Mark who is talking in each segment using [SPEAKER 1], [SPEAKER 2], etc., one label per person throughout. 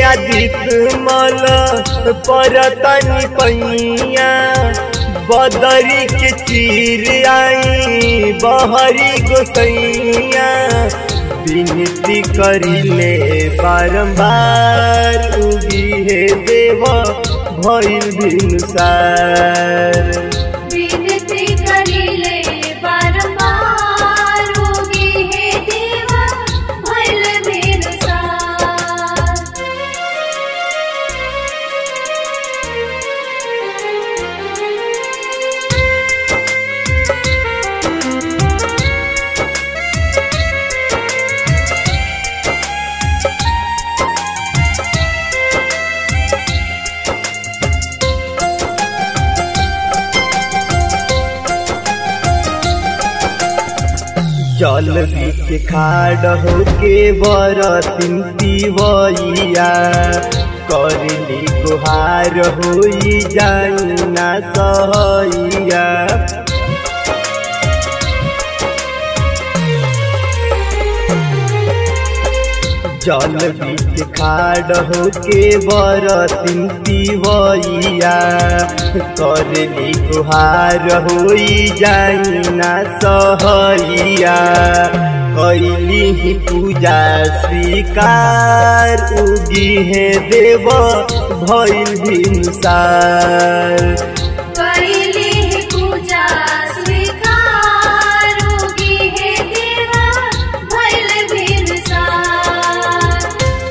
[SPEAKER 1] आदित मल परतनी पैया बदरी के चीर आई बहरी गोसैया विनती करिले बारंबार उगी हे देव भइल भिनुसार
[SPEAKER 2] विनती करिले बारंबार होगी हे देवा भइल बिरसार
[SPEAKER 1] जल बीच खाड़ होके बरतिन पिवैया करली गुहार होई जाई ना सहैया जल बीच खाड़ होके बरतिन पिवैया करली गुहार होई जाई ना सहैया कैली ही पूजा स्वीकार उगी है देव भइल भिनसार
[SPEAKER 2] करिले हे पूजा स्वीकार होगी हे देवा भइल बिरसार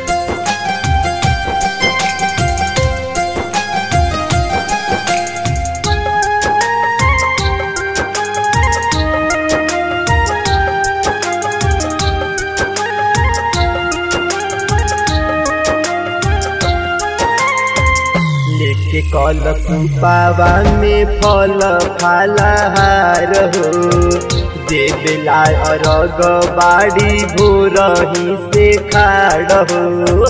[SPEAKER 1] लेके कलश पावा में फल फलहार हो देवला अरग बाड़ी भोरही से खाड़ हो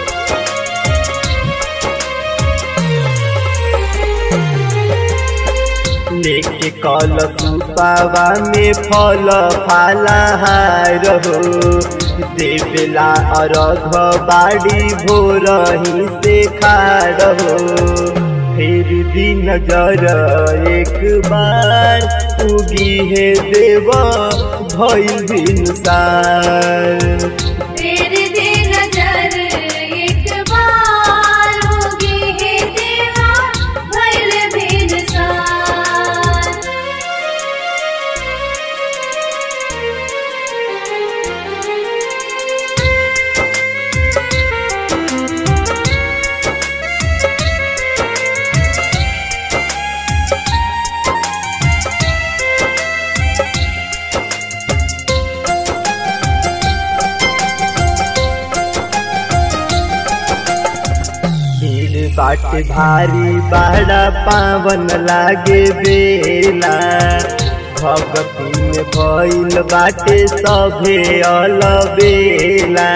[SPEAKER 1] लेके कलश पावा में फल फलहार हो देवला अरघ बाड़ी भोरही से खाड़ हो फिर भी नजर एक बार उगी है देव भइल भिनसार
[SPEAKER 2] तेरे दे नजर एक बार होगी हे देवा भइल बिरसार
[SPEAKER 1] भीड़ बाट भारी बाड़ा पावन लागे बेला भगती में भइल बाटे सभे अलबेला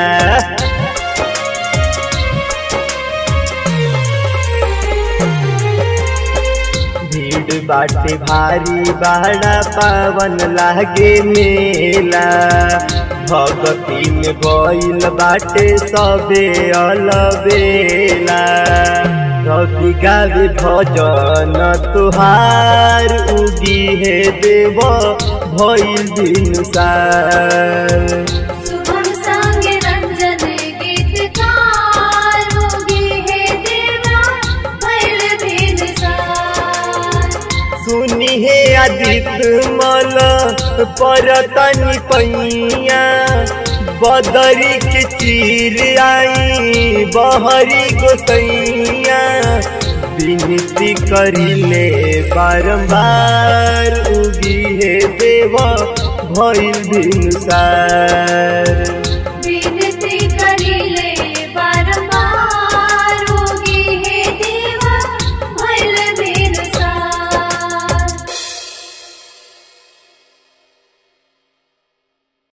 [SPEAKER 1] भीड़ बाटे भारी बाड़ा पावन लागे मेला भगती में भइल बाटे सबे अलबेला रवि गावे भजन तुहार उगी हे देव भइल भिनसार
[SPEAKER 2] शुभम संग रंजन गीतकार होगी हे देवा भइल बिरसार
[SPEAKER 1] सुनी हे आदित मल परतनी पैया बदरी के चीर आई बहरी गोसैया विनती करिले बारंबार उगी हे देव भइल भिनसार